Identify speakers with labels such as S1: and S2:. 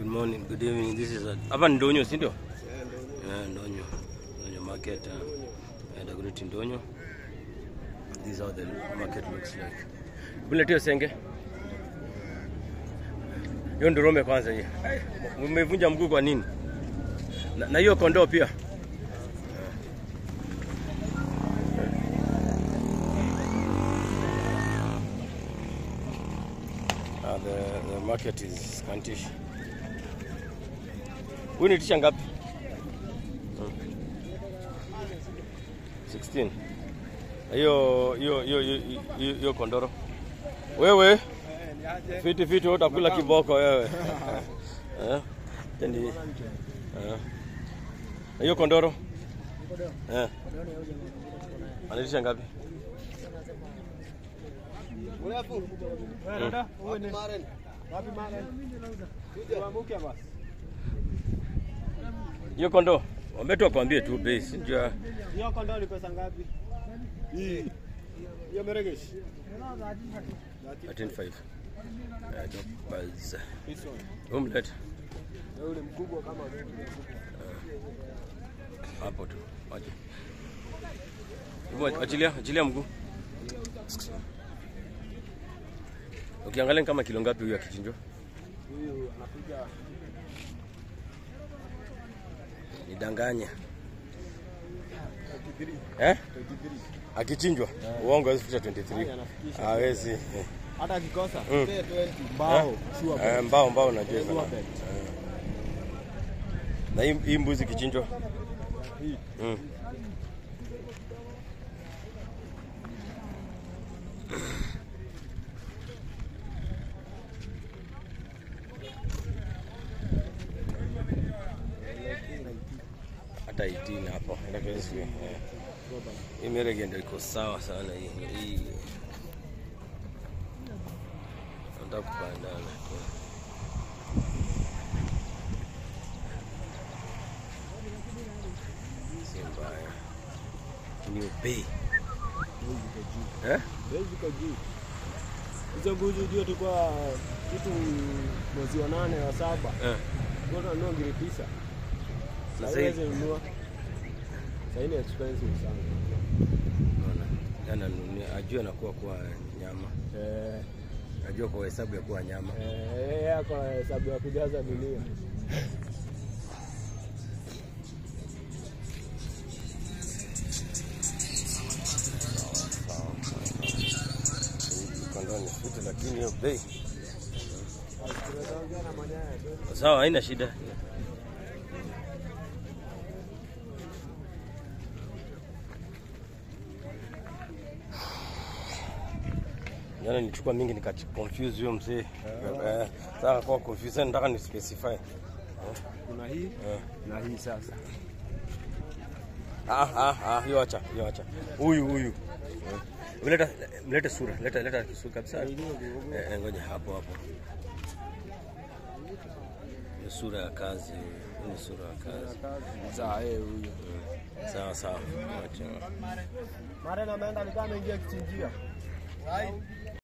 S1: Good morning, good evening. This is a hapa ni Ndonyo, si ndio? Yeah, Ndonyo. Ndonyo market. Uh, uh, Dagoretti Ndonyo. This is how the market looks like. Buletio senge. Hiyo ndorome kwanza hiyo. Umevunja mguu kwa nini? Na na hiyo kondoo pia. Uh, the, the market is scantish. Huyu ni tisha ngapi? Hmm. 16. Na Hiyo hiyo hiyo hiyo- hiyo hiyo kondoro. Wewe fiti fiti wewe utakula kiboko wewe. Eh? Tani. Eh. Na hiyo kondoro? Eh. Anatisha ngapi? Hiyo kondoo. Wametu wakwambie tu bei, sijua
S2: Hiyo kondoo ni pesa ngapi? Hii. Hiyo meregeshi.
S1: 135. Eh, dog balls.
S2: This one.
S1: Umlet
S2: Na ule mkubwa kama
S1: hapo tu. Wacha. Hebu achilia, achilia mguu. Ukiangalia ni kama kilo ngapi huyu akichinjwa?
S2: huyu anapiga
S1: Nidanganya.
S2: 33.
S1: Eh?
S2: 33.
S1: Akichinjwa? Uongo hawezi fika 23.
S2: anafikisha.
S1: Hawezi. Eh.
S2: Hata akikosa
S1: Mm.
S2: 20 mbao sure
S1: Eh,
S2: bet.
S1: mbao mbao najua
S2: Sure
S1: sana.
S2: bet.
S1: Na hii, hii mbuzi kichinjwa?
S2: Hii.
S1: Mm. hata 18 hapo Lakini si- eh. hii merege ndio iko sawa sana hii hii nataka kupandana si mbaya ni bei eh?
S2: Bei ziko juu. Hizo mbuzi ndio tulikuwa kitu mwezi wa nane wa saba.
S1: Eh.
S2: Ndio tunanunua ngiri tisa.
S1: Sasa
S2: Sasa
S1: hii-
S2: hizi nunua. Sasa hii ni expensive sana.
S1: Unaona? Ananunia ajua anakuwa kuwa nyama,
S2: Eh,
S1: ajua kwa hesabu ya kuwa nyama.
S2: eh, yeye ako na hesabu ya kujaza dunia.
S1: Kondoo ni fiti, lakini hiyo bei
S2: Tunaongea na mwenyewe.
S1: sawa, haina shida. Jana nilichukua mingi nika confuse huyo mzee. Eh, Sasa kwa confuse nataka ni specify.
S2: Kuna hii
S1: Eh.
S2: na hii sasa.
S1: Ah ah ah, hiyo acha, hiyo acha. Huyu huyu. Eh. Leta mlete sura, leta leta sura kabisa. Eh, eh, ngoja hapo hapo. Ni sura ya kazi, hii ni sura ya kazi.
S2: Sasa yeye huyu.
S1: Sawa sawa. Acha.
S2: Mara na ameenda alikuwa ameingia kichinjia.